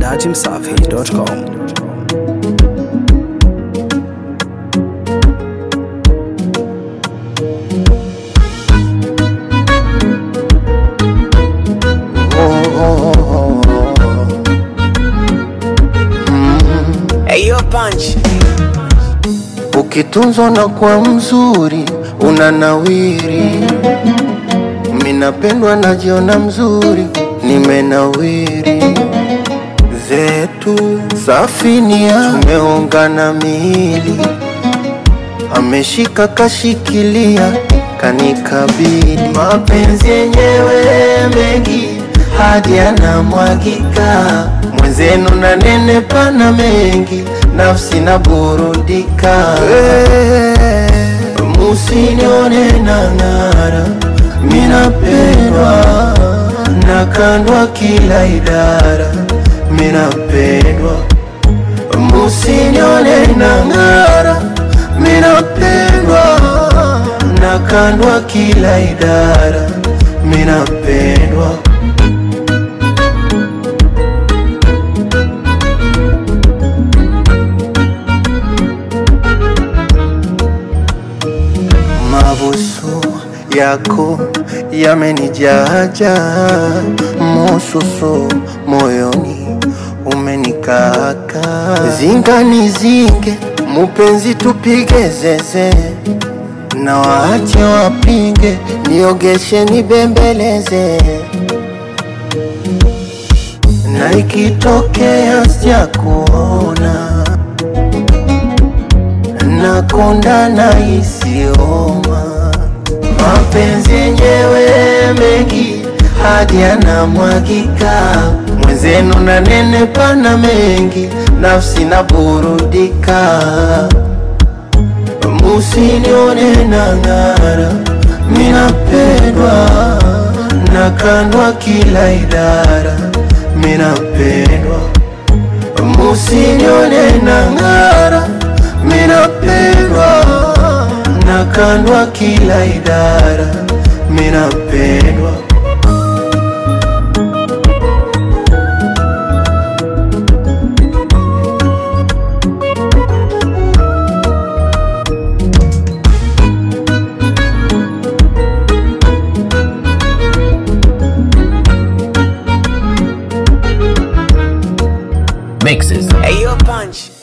dachimsafi.com. Ayo punch. Ukitunzwa na kwa mzuri unanawiri, minapendwa najiona mzuri, nimenawiri. Zetu safinia tumeungana miili, ameshika kashikilia, kanikabili mapenzi yenyewe mengi hadi anamwagika mwenzenu na nene pana mengi nafsi na burudika musinione na ng'ara minapendwa nakandwa kila idara minapendwa musinione na ng'ara minapendwa nakandwa kila idara minapendwa mabusu yako yamenijaja mususu moyoni umenikaka zingani zinge mupenzi tupige zeze na waache wapinge niogeshe nibembeleze na ikitokea sijakuona nakonda na isioma mapenzi yenyewe mengi hadi anamwagika mwenzenu na nene pana mengi nafsi na burudika musinione na ng'ara minapendwa nakandwa kila idara minapendwa musinione na ng'ara minapendwa nakandwa kila idara minapendwa Mixes. Ayo punch.